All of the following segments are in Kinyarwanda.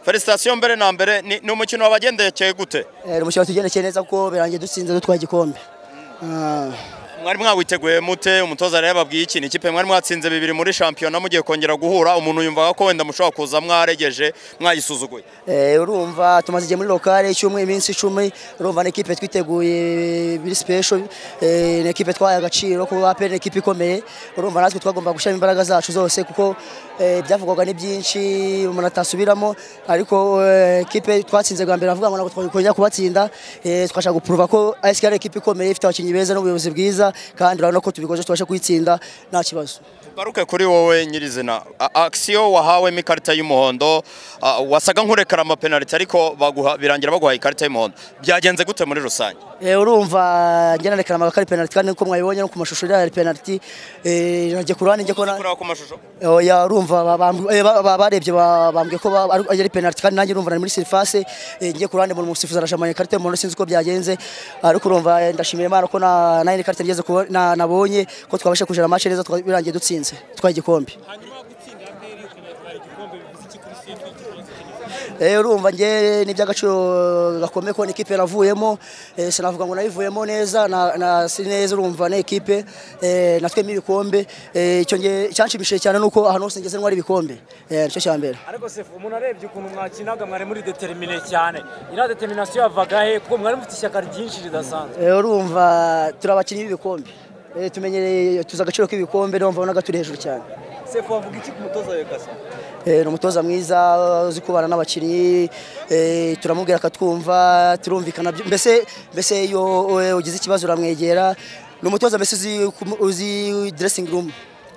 felicitasiyo mbere na mbere ni ni umukino wabagendekeye gute Eh, umushobora tugendekeye neza kuko birangiye dutsinze dutwaye igikombe Ah, mwari mwawiteguye mute umutoza rero yababwiye iki ni ikipe mwari mwatsinze bibiri muri shampiyona mugiye kongera guhura umuntu yumvaga ko wenda mushobora kuza mwaregeje mwayisuzuguye eh, urumva tumaze igihe muri lokale icyumweru iminsi icumi urumva ni ekipe twiteguye biri special eh, ni ekipe twahaye agaciro kuko APR ni ekipe ikomeye urumva natwe twagomba gushyiramo imbaraga zacu zose kuko eh, byavugwaga ni byinshi umuntu atasubiramo ariko eh, ekipe twatsinze bwa mbere avuga ngo ntabwo twakongera kubatsinda eh, twashaka gupuruva ko ASK ari ekipe ikomeye ifite abakinnyi beza n'ubuyobozi bwiza kandi urabona ko tubikoze tubasha kuyitsinda nta kibazo Baruke kuri wowe nyirizina A- akisiyo wahawemo ikarita y'umuhondo a, wasaga nk'urekara amapenaliti ariko baguha- birangira baguhaye ikarita y'umuhondo byagenze gute muri rusange Eh, urumva njye narekana amaga ko ari penaliti kandi nkuko mwabibonye no ku mashusho iriya ari penaliti eh, nagiye ku ruhande njye kubona kureba ku mashusho oya urumva ba- bambw- eh, ba- ba- barebye ba- bambwiye ko ba- ari ari penaliti kandi nanjye urumva nari muri surface eh, njye ku ruhande umuntu umusifuzi arashamanya ikarita y'umuhondo sinzi uko byagenze ariko urumva eh, ndashimira Imana ko na nayo ikarita ngeze kubo- na- nabonye ko twabasha kujana match neza twa- birangiye dutsinze twari igikombe hanyuma gutsinda APR ukanatwara igikombe bivuze iki kuri site n'ikibazo Eh, urumva njye ni by'agaciro gakomeye ko ni ikipe navuyemo eh, sinavuga ngo nayivuyemo neza na, na si neza urumva ni ikipe eh, natwemo ibikombe eh, icyo njye cyanshimishije cyane nuko ahantu hose ngeze ntwara ibikombe eh, nicyo cya mbere ariko sefu umuntu arebye ukuntu mwakinaga mwari muri determine cyane iriya determination yavaga he kuko mwari mufite ishyaka ryinshi ridasanzwe Eh, urumva turi abakinnyi b'ibikombe Eh, tumenyereye tuzi agaciro k'ibikombe niyo mpamvu wabonaga turi hejuru cyane sefu wavuga iki ku mutoza wawe kasa Eh, ni umutoza mwiza uzi kubana n'abakinnyi eh, turamubwira akatwumva turumvikana byo- mbese mbese iyo eh, ugize ikibazo uramwegera ni umutoza mbese uzi kumu- uzi dressing room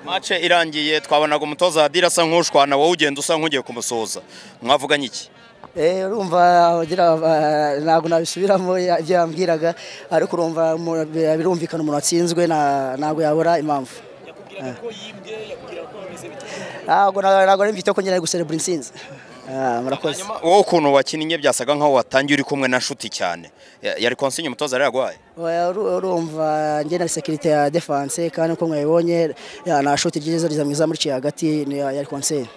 mace irangiye twabonaga umutoza adira asa nk'ushwana wowe ugenda usa nk'ugiye kumusoza mwavuganye iki Eh, urumva agira aba- ntabwo nabisubiramo ya- ibyo yambwiraga ariko urumva umuntu- birumvikana umuntu atsinzwe na- ntabwo yabura impamvu ntabwo na- ntabwo nari mbyiteho ko nkeneye guserebura intsinzi Ah, murakoze Hanyuma, wowe ukuntu wakinnye byasaga nk'aho watangiye uri kumwe na nshuti cyane Ya- yari konsinye umutoza rero yaguhaye Oya, uru- urumva njye na sekirite ya defanse kandi uko mwabibonye ya, na shoti ryiza riza mwiza muri hagati ni- yari konseri